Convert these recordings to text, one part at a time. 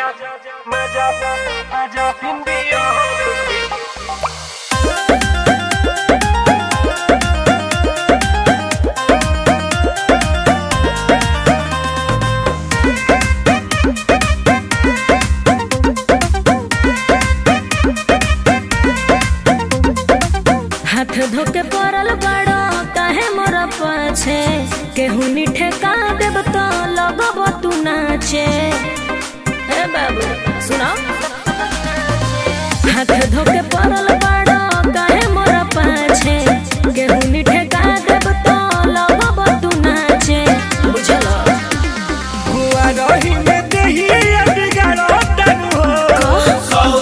मजा मजा पिंडिया हाथ धोके पड़ल बड़ो काहे मोर पाछे केहू नी ठेका देब तो लगब तू नाचे हे बाबू सुनो हाथ धोके पड़ल बड़ो काहे मोर पाछे केहू नी ठेका देब तो लगब तू नाचे बुझलो हुआ रही में देही बिगाड़ो तनु हो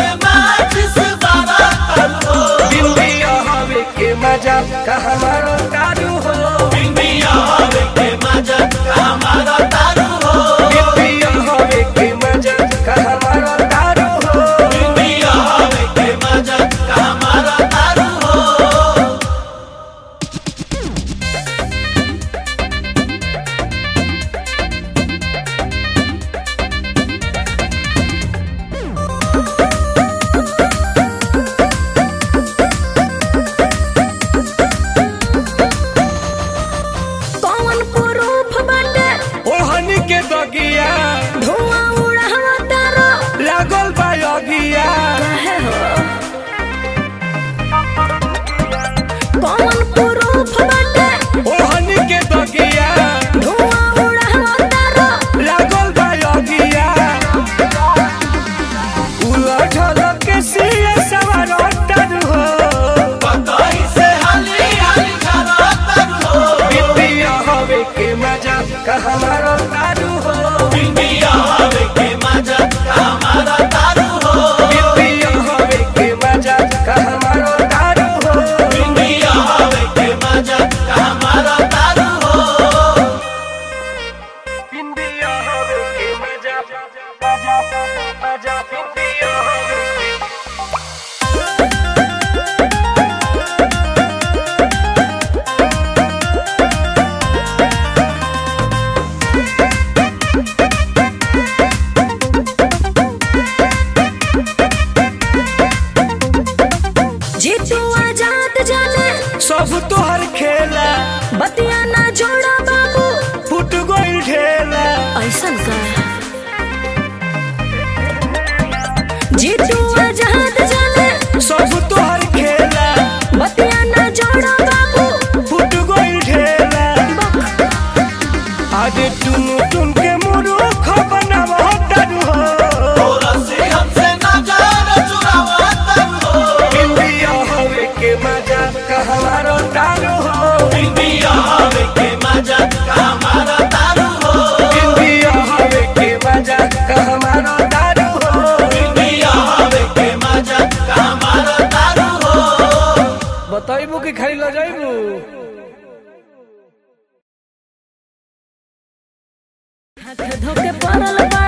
पिंडिया हवे के मजा कहाँ मारो तारू हो पिंडिया हवे के मजा कहाँ मारो तारू हो कौन प्रूफ बाटे ओहनी के दगिया धुआं उड़ावा तारो लागल बा अगिया काहे हो कौन प्रूफ बाटे ओहनी के दगिया धुआं उड़ावा तारो लागल बा अगिया उलझल के सिया सवार तारू हो पिंडिया हवे के मजा कहाँ मारो तारू हो पिंडिया हवे के मजा कहाँ मारो तारू हो पिंडिया हवे के मजा मजा मजा पिंडिया हवे के जीतू आजाद जाने सब तोहर खेला बतिया ना जोड़ा बाबू फुट गइल ढेला ऐसन का जीतू आजाद जाने सब तोहर खेला बतिया ना जोड़ा बाबू फुट गइल ढेला आदे टुन टुन के मुरुख बनावा तारू हो पिंडिया हवे के मजा कहवारो तारू हो पिंडिया हवे के मजा कहवारो तारू हो बताइबू कि खाली ल जाइबू हाथ धोके पड़ल बा